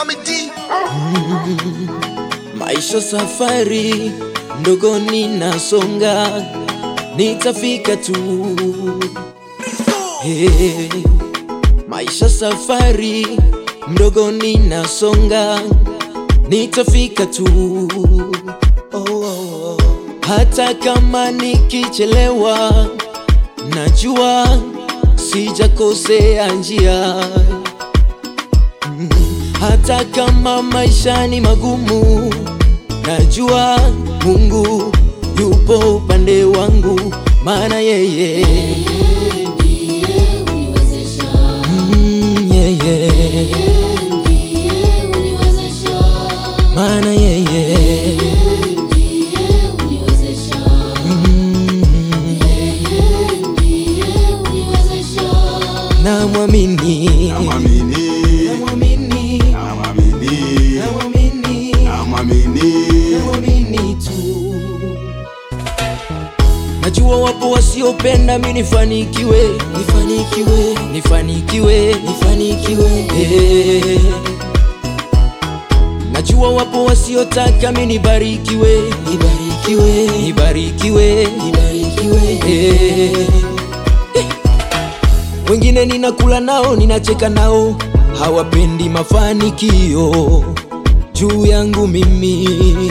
Mamidi. Maisha safari ndogo ninasonga, nitafika tu. Hey, maisha safari mdogo ninasonga, nitafika tu. Oh, oh, oh. Hata kama nikichelewa, najua sijakosea njia Mm, hata kama maisha ni magumu, najua Mungu yupo upande wangu, maana yeye Mm, yeye maana yeye Mm, namwamini Namwamini. namwamini Namwamini. namwamini Namwamini. namwamini tu. Najua wapo wasiopenda mi nifanikiwe, nifanikiwe, nifanikiwe, nifanikiwe. Eh. Najua wapo wasiotaka mi nibarikiwe, nibarikiwe, nibarikiwe, nibarikiwe. Eh. Eh. Wengine ninakula nao, ninacheka nao, hawapendi mafanikio juu yangu mimi.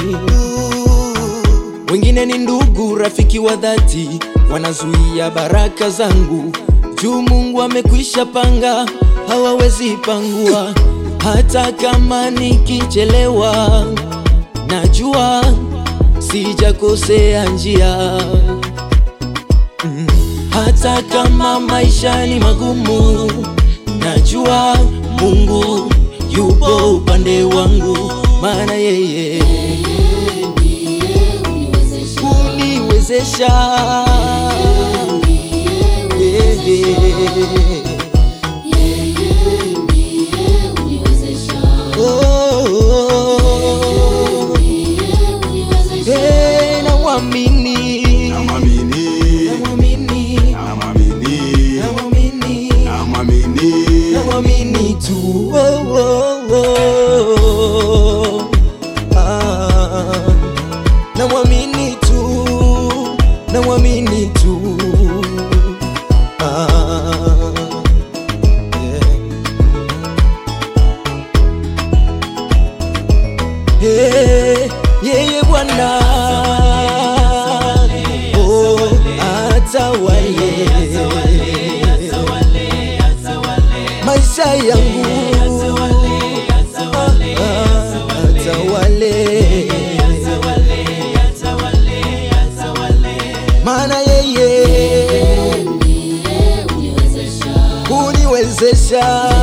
Wengine ni ndugu, rafiki wa dhati, wanazuia baraka zangu juu Mungu amekwisha panga, hawawezi pangua. Hata kama nikichelewa, najua sijakosea njia. Mm, Hata kama maisha ni magumu, najua Mungu yupo upande wangu, maana yeye kuniwezesha Yeah. Oh, eh, namwamini Namwamini. namwamini Namwamini. namwamini Namwamini. namwamini tu oh, oh, oh. Ah, namwamini tu namwamini tu ah, yeah. Hey, yeye Bwana oh, atawale maisha yangu Ah, ah, atawale maana yeye kuniwezesha